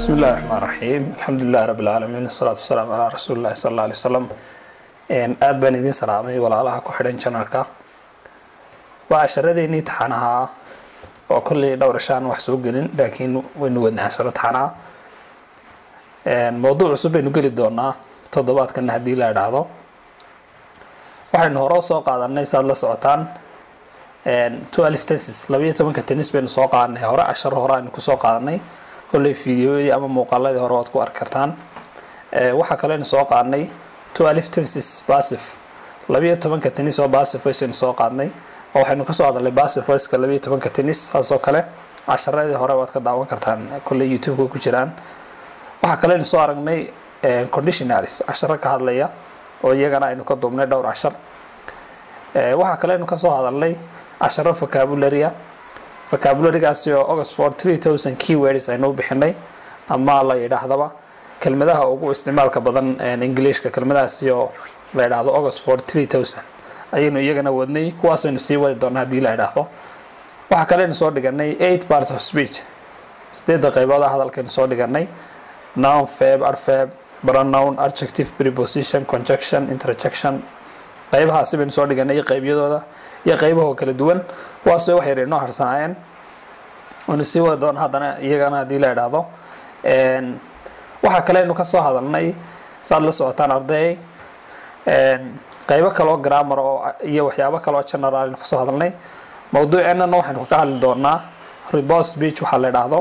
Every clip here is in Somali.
بسم الله الرحمن الرحيم الحمد لله رب العالمين الصلاة والسلام على رسول الله صلى الله عليه وسلم aad baan idiin salaamay walaalaha ku xidhan janalka waa casharadeenii taxanaha ah oo kolley dhowr ishaan wax soo gelin laakiin waynu wadnay casharo taxanaha mowduuc cusub baynu geli doonaa toddobaadkana haddii la idhaahdo waxaynu hore soo qaadanay saad la socotaan twelve tenses labayo tobanka tennis baynu soo qaadanay hore casharo hore aynu kusoo qaadanay kolley fideoyadii ama muuqaaladii hore waad ku arki kartaan waxaa kaloo aynu soo qaadnay twelve tenses basif labayo tobanka tennis oo basif voice aynu soo qaadnay oo waxaynu kasoo hadalnay basif voiceka labayo tobanka tennis saasoo kale casharadii hore waad ka daawan kartaan kolley youtube-ka ku jiraan waxaa kale aynu soo aragnay conditionaries casharo ka hadlaya oo iyagana aynu ka duubnay dhowr cashar waxaa kale aynu kasoo hadalnay casharo vocabularia vocabularigaasi oo oxford three thousand keywords aynu u bixinay ama la yidhaahdaba kelmadaha ugu isticmaalka badan englishka kelmadahaasi oo la yidhaahdo oxford three thousand ayaynu iyagana wadnay kuwaasaynu sii wadi doonaa haddii la yidhaahdo waxaa kale aynu soo dhiganay eight parts of speech sideedda qaybooda hadalkaynu soo dhiganay noun fab arfab pronoun adjective preposition conjunction interjection qaybahaasi baynu soo dhiganay iyo qeybyadooda iyo qaybahoo kala duwan kuwaasoo wax yar inoo harsanaayeen waynu sii wadi doona haddana iyagana haddii la idhaahdo waxaa kale aynu kasoo hadalnay saad la socotaan arday qaybo kaloo grammar oo iyo waxyaabo kaloo general aynu kasoo hadalnay mawduuceennana waxaynu ka hadli doonaa rebos speech waxaa la idhaahdo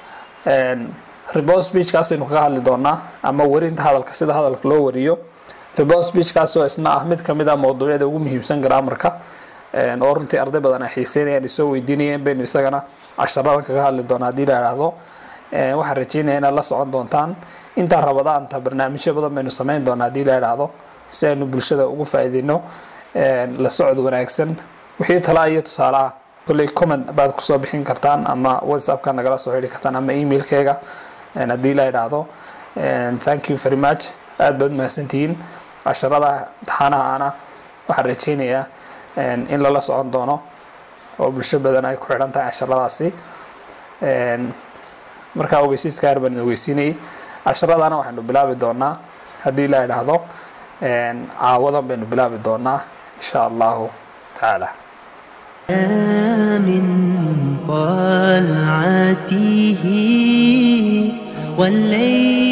rebos speechkaasaynu kaga hadli doonaa ama warinta hadalka sida hadalka loo wariyo rebos speechkaas oo isna ah mid kamid ah mawduucyada ugu muhiimsan grammarka oo runtii arday badan ay xiiseynayaan isoo weydiinayeen baynu isagana casharada kaga hadli doonaa haddii la idhaahdo waxaan rajeynaya inaad la socon doontaan intaa rabadaanta barnaamijyo badan baynu sameyn doonaa haddii la idhaahdo si aynu bulshada ugu faa-iideyno la socod wanaagsan wixii talaa iyo tusaalaha kolley comment baad kusoo bixin kartaan ama whatsappka nagala soo xidhi kartaan ama emailkeyga haddii la idhaahdo thank you very much aada baad mahadsantihiin casharada taxanaha ana waxaan rajeynayaa in lala socon doono oo bulsho badan ay ku xidhan tahay casharadaasi markaa ogeysiiska yar baan ogeysiinayay casharadana waxaynu bilaabi doonaa haddii la idhaahdo caawadan baynu bilaabi doonaa insha allahu tacaala من طلعته والليل